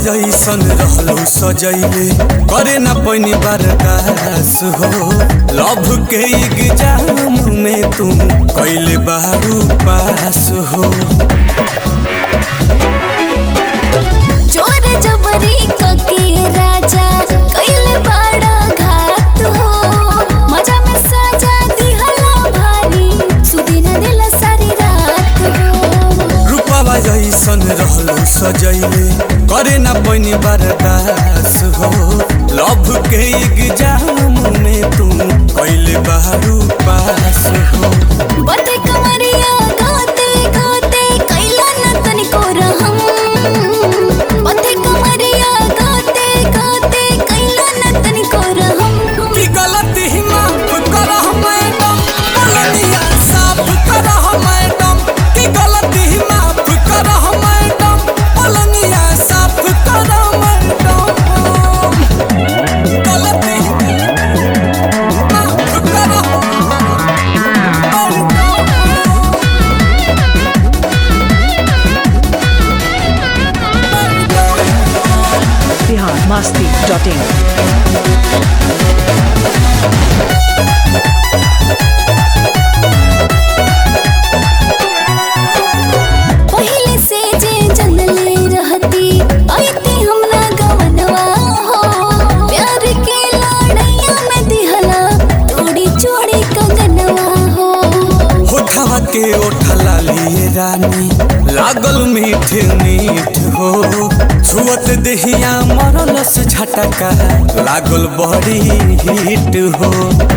जैसन रहलो सजैले करे न पैनी बर्दास हो लव के एग्जाम में तू कैले बारू पास हो चोर जबरी कके राजा कइले बड़ा घात हो मजा में सजा दिहला भारी सुदिन दिल सारी रात हो रूपवा जैसन रहलो सजैले करे न पैनी बर्दास हो लव के एग्जाम में तू कैले बारू पास हो बटे कमरिया गाते गाते कैला न तनिको रहम बटे कमरिया गाते गाते कैला न तनिको रहम की गलती ही माफ करह मैडम गलतियाँ साफ करह मैडम की गलती ही माफ करह मैडम गलतियाँ साफ करह मैडम गलती माफ करह बिहार मस्ती डॉट इन पहले से जे जनले रहती आईती हमरा गवनवा हो प्यार के लड़ैया में दिहला तोड़ी चोड़ी कंगनवा हो होठवा के ओठला लिए रानी लागल मीठ मीठ हो छुअत देहिया मरलस झटका लागल बड़ी हिट हो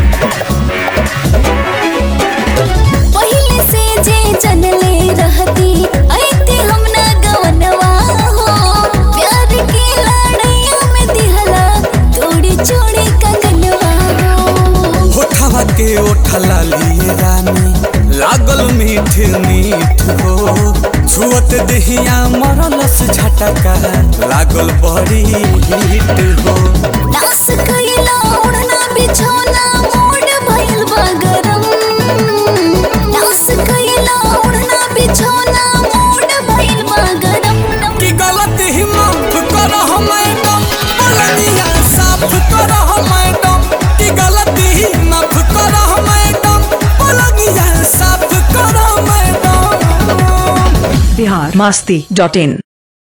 पहले से जे जनले रहती आईती हमरा गवनवा हो प्यार के लड़ैया में दिहला तोड़ी चोड़ी कंगनवा हो होठवा के ओठला लिए रानी लागल मीठ मीठ हो छुअत देहिया मरलस झटका लागल बड़ी हिट हो नास कइला उड़ना बिछौना मोड भइल बा गरम नास कइला उड़ना बिछौना मोड भइल बा गरम की गलती ही माफ करह मैडम गलतियाँ साफ करह मैडम की गलती ही माफ करह मैडम गलतियाँ साफ करह मैडम बिहार मस्ती डॉट इन